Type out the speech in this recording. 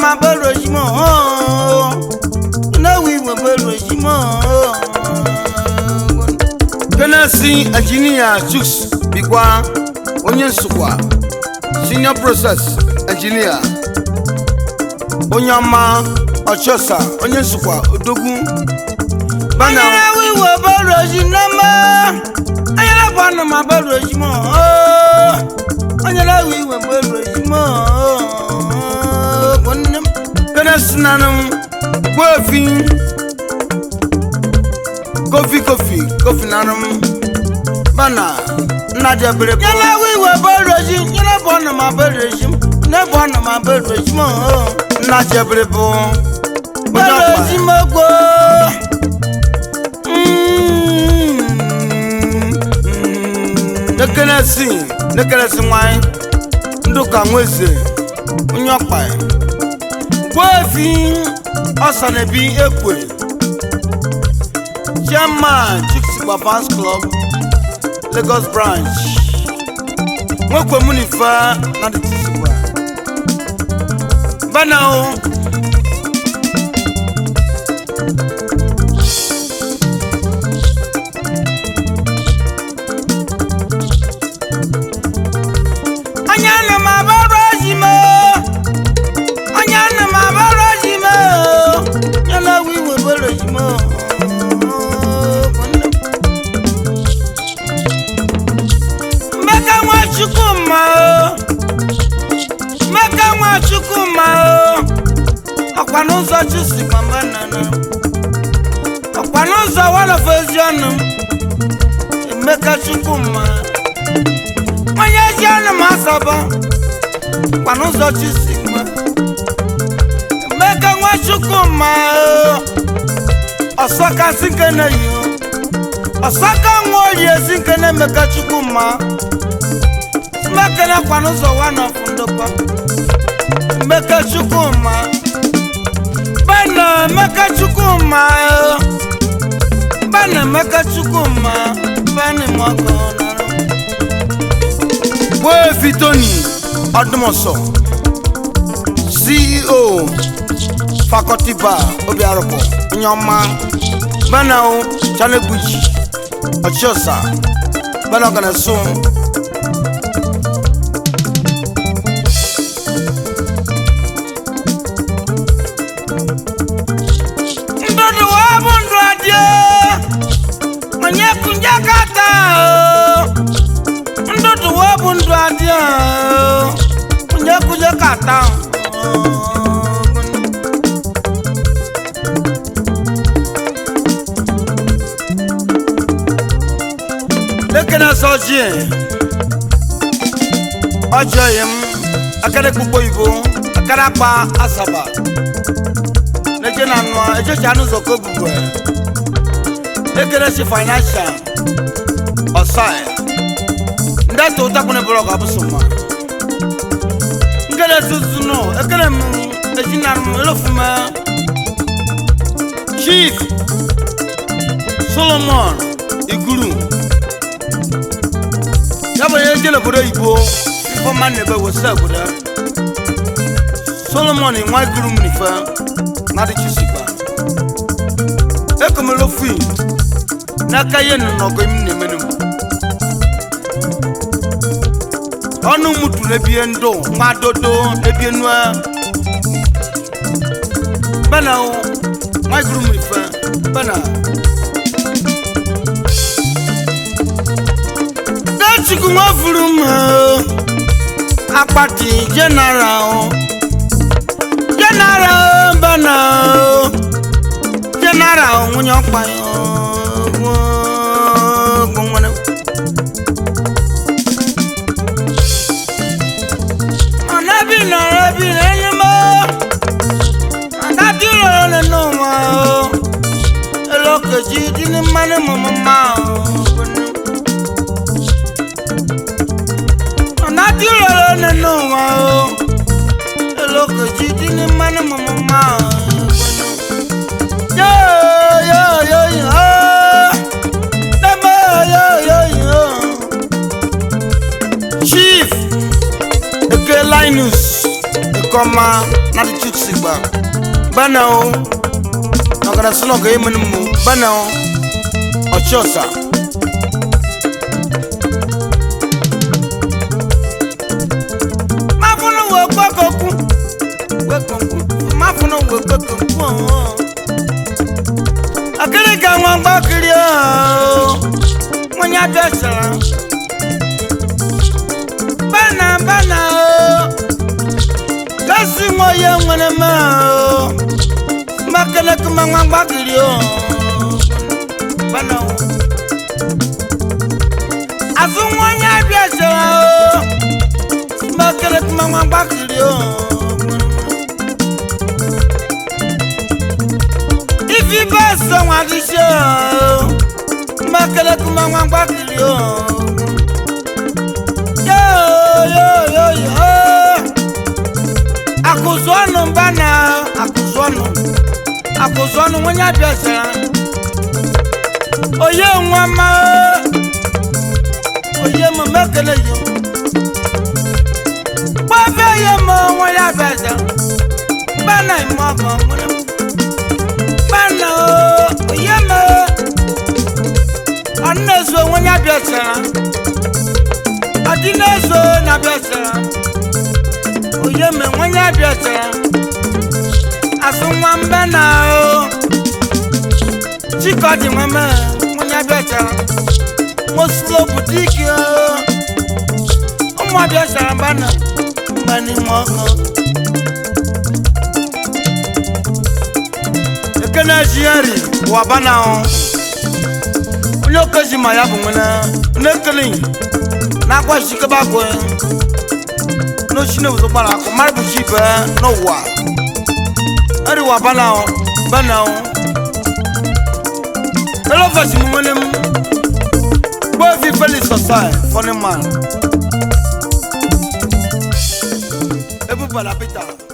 ma bẹ̀rù èyí mọ́ náwó ìwé bẹ̀rù èyí mọ́. kenesi engineer chuks bikwa onye nsukwa senior process engineer onye ọma ọchọsa onye nsukwa odogwu bana náwó ìwé bẹ̀rù èyí náà mọ́ anyala bọ̀ ọ̀nà ma bẹ̀rù èyí mọ́ anyala ìwé bẹ̀rù èyí mọ́. kenesi nanum gwefi kofi kofi kofi nanum bana nnaja bere bụ nyala wiwe bẹ̀rẹ̀ sí nyala bọ̀ ọ̀nà ma bẹ̀rẹ̀ sí ne bọ̀ ọ̀nà ma bẹ̀rẹ̀ sí mọ́ nnaja bere bụ onye bẹ̀rẹ̀ sí ọkpa mọ́ gbọ́. nekenesi nekenesi nwanyị ndụka nweze onye ọkpa gwefi ọsanabi ekwe chairman chiksigba fans club lagos branch nwekwe munife na dị tisigba bana o onye nọ ma bẹ̀rẹ̀ sí mọ́ onye nọ ma bẹ̀rẹ̀ sí mọ́ nyala wiwe bẹ̀rẹ̀ sí mọ́. Mmeka nwa Chukwuma o Mmeka nwa Chukwuma o ọkwa n'ụzọ Chusi mama nana ọkwa n'ụzọ wọlọfọ ezi ọnụ Emeka Chukwuma onye ezi ọnụ ma asọbọ ọkwa n'ụzọ Chusi ma Emeka nwa Chukwuma o ọsọkasị nke na-eyi o ọsaka nwa oyi ezi nke na-emeka Chukwuma mmekele kwa n'ụzọ wa nọfụ ndokwa mmeke Chukwuma bana emeka Chukwuma o. bana emeka Chukwuma bana mọkọ nọrọ gwefi tony ọdụmọsọ ceo faculty bar obiarụpụ onye ọma bana o chanegbuji ọchịọsa bana ọganaso ndụdụ wa bụ ndụ adị o. onye kunje kata o ndụdụ wa bụ ndụ adị o. onye kunje kata o. lekene sọji ọjọ yim akada gbogbo ibo akada kpa asaba neje na nua ejecha anụ zọkọ gbugbe lekene si financial ọsai ndị atọ ụtakwụna bụrụ ọga bụ sọma nkele tutu nọ ekele m ezi na m elofume chief solomon iguru ya bụ onye jele obodo oyibo ifeọma na ebe wesa obodo solomon nwa iguru m n'ife na dịchisikwa ekomelo fi n'aka ihe nọ n'ọgọ im na-emenu m ọnụ mutu n'ebie ndụ nwa dodo n'ebie nua bana o nwa iguru m n'ife bana Dachukwu nwafuru m o. akpati general general bana o. general nwunye ọkpa ya o. Gwo- gwonwere. Ọ̀nàbí nọ̀rọ̀ bí lẹ́yìn mọ́. Àdájú lọ̀rọ̀ nínú wọn o. Elókèjì dín ní mánì mọ̀mọ́ máa o. Ọ̀nàjú lọ̀rọ̀ nínú wọn o. Elókèjì dín ní mánì mọ̀mọ́ máa o. Yóò yóò yóò yóò o. Dẹ́mọ̀ yóò yóò yóò. chief eke linus kɔma na de tu sigba bana o nɔgɔdɛ sɔnɔ ko emu ni mu bana o ɔtsɔ sa. má funu wo gbɛkɔku gbɛkɔku má funu wo gbɛkɔku ɔn. akele ka wọn gbɔ kiri o wọn yà bẹ sọrọ bana bana o kasi ŋo ye ŋmene ma o makele kuma ŋma gba kiri o bana o asu ŋo nya bi sọrọ o makele kuma ŋma gba kiri o ifi bẹ sọ wọn adi se o makele kuma ŋma gba kiri o yoo yoo yoo yoo akuzɔnu bana akuzɔnu akuzɔnu wọn yà bẹ sẹ oye wọn ma oye mo mẹkẹlẹ yìí kpọfẹ yẹ mo wọn yà bẹ sẹ bana ìmọ kan wọn bana oye mo ọdínẹsọ wọn yà bẹ sẹ ọdínẹsọ yà bẹ sẹ oye me nwonye abịacha asụ nwa mbe na o chikọdị nweme nwonye abịacha nwosulo butiki o ụmụ abịachara mba na mba n'ime ọkụ ekene jiari waba na o onye okeji ma ya bụ nwene na-ekele na-agwa chikebe agwụ n'ochi na obodo gbara akụ mmadụ bụ chi ibe n'ụwa eriwa banahụ banahụ elofesi m nwere m gbovi felix osai funny man ebubala peter